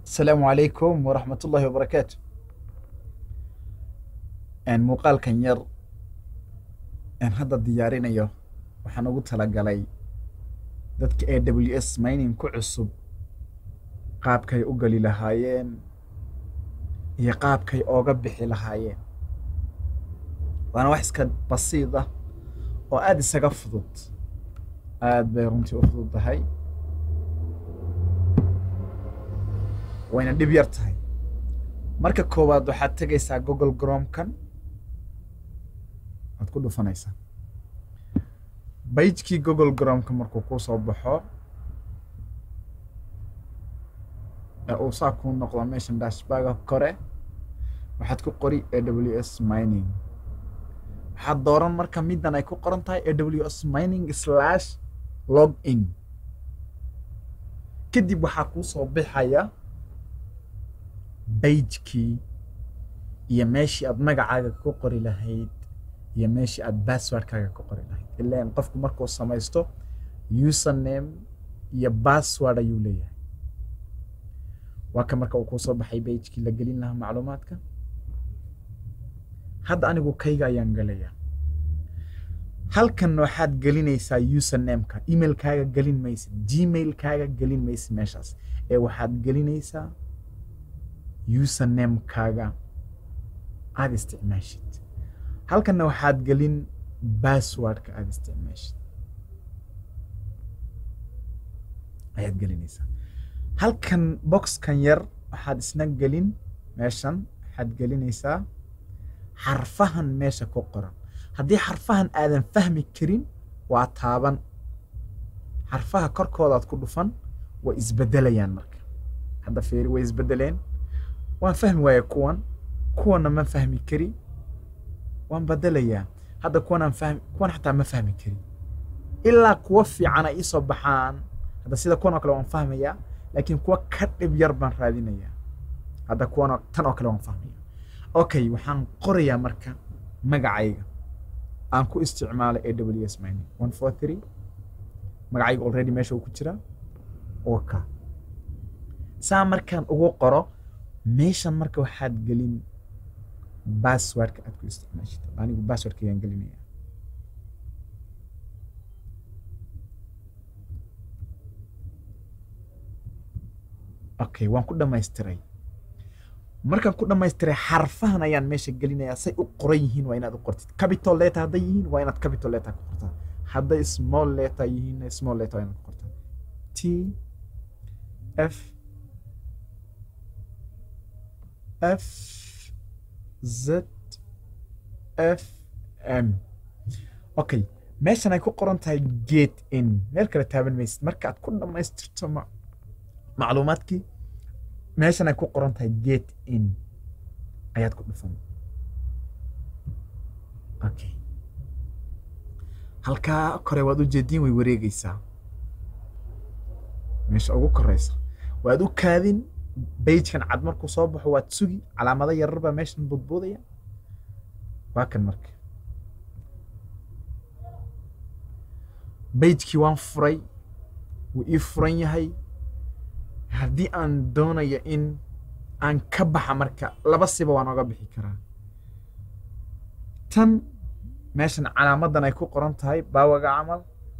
asalaamu calaykum waraxmat ullaahi wabarakaatu muuqaalkan yar aan hadda diyaarinayo waxaan ugu talagalay dadka a w s mining ku cusub qaabkay u geli lahaayeen iyo qaabkay ooga bixi lahaayeen waana wax iska basiid ah oo aada isaga fudud aada bay runtii u fudud tahay wayna dhib yar tahay marka koowaad waxaad tegaysaa google gromkan waad ku dhufanaysaa baijkii google gromka markuu kuu soo baxo ee uu saa kuu noqdo meeshan dashbaga kore waxaad ku qori a w s mining waxaad dooran marka middan ay ku qoran tahay a w s mining slash log in kadib waxaa kuu soo bixaya baijkii iyo meeshii aad magacaaga ku qori lahayd iyo meeshii aad basswordkaaga ku qori lahayd ilaan qofku markuu samaysto username iyo bassword ayuu leeyahay waa ka marka uu kuu soo baxay baijkii la gelin lahaa macluumaadka hadda anigu kayga ayaan gelayaa halkan waxaad gelinaysaa usernameka emailkaaga gelin maysid gmailkaaga gelin maysid meeshaas ee waxaad gelinaysaa usernamekaaga aada isticmaashid halkanna waxaad gelin basswordka aada isticmaashid ayaad gelinaysaa halkan boxkan yar waxaad isna gelin meeshan waxaad gelinaysaa xarfahan meesha ku qoran haddii xarfahan aadan fahmi karin waa taaban xarfaha korkoodaad ku dhufan way isbedelayaan marka hadda fiiri way isbedeleen waan fahmi waaya kuwan kuwanna ma fahmi kari waan bedelayaa hadda kuwan aan fahmi kuwan xataa ma fahmi kari ilaa kuwa fiican ay iisoo baxaan hadda sida kuwan oo kale waan fahmayaa laakiin kuwa ka dhib yar baan raadinayaa hadda kuwan oo tan oo kale waan fahmaya okay waxaan qorayaa marka magacayga aan ku isticmaalay a w s mining one four three magacayga already meesha uu ku jiraa oka saa markaan ugu qoro meeshan marka waxaad gelin basswordka aad ku isticmaashid anigu basswordka ayaan gelinaya okay waan ku dhamaystiray markaan ku dhamaystiray xarfahan ayaan meesha gelinayaa say u qoran yihiin waa inaad u qortid capital letter hadday yihiin waa inaad capital letter ku qortaa hadday small letter yihiin small letter waa inaad ku qortaa t f f z f m okay meeshan ay ku qoran tahay gate in meel kale taaban maysid marka aad ku dhammaystirto ma macluumaadkii meeshan ay ku qoran tahay gate in ayaad ku dhufan okay halkaa kore waad u jeediin way wareegaysaa meesha ugu koreysa waad u kaadin baigekan cad markuu soo baxo waad sugi calaamado yarar baa meeshan budbuudaya waa kan marka baigekii waan furay wuu ii furan yahay haddii aan doonayo in aan ka baxa marka laba siba waan oga bixi karaa tan meeshan calaamadan ay ku qoran tahay baawaga camal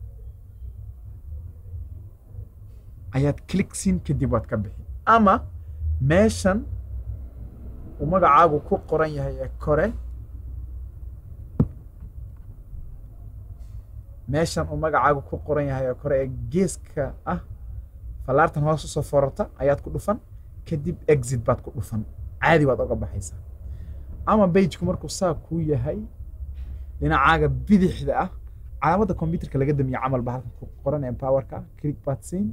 ayaad clicksin kadib waad ka bixi ama meeshan uu magacaagu ku qoran yahay ee kore meeshan uu magacaagu ku qoran yahay ee kore ee geeska ah fallaartan hoos usoo forarta ayaad ku dhufan kadib exit baad ku dhufan caadi baad oga baxaysaa ama baigeku markuu saa kuu yahay dhinacaaga bidixda ah calaamadda combyuterka laga damiye camal ba halkan ku qoran ee powerka click baad siin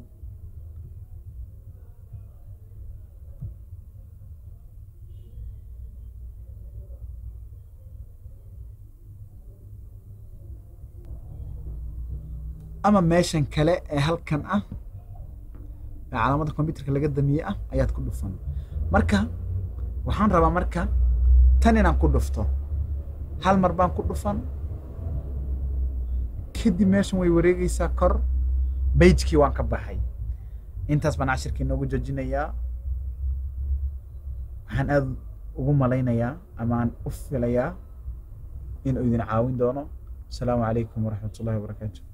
ama meeshan kale ee halkan ah ee calaamadda combyuterka laga damiye ah ayaad ku dhufan marka waxaan rabaa marka tan inaan ku dhufto hal mar baan ku dhufan kadib meeshan way wareegaysaa kor baijkii waan ka baxay intaas baan cashirkii noogu joojinayaa waxaan aada ugu malaynayaa ama aan u filayaa inuu idin caawin doono asalaamu calaykum waraxmat ullahi wabarakaatu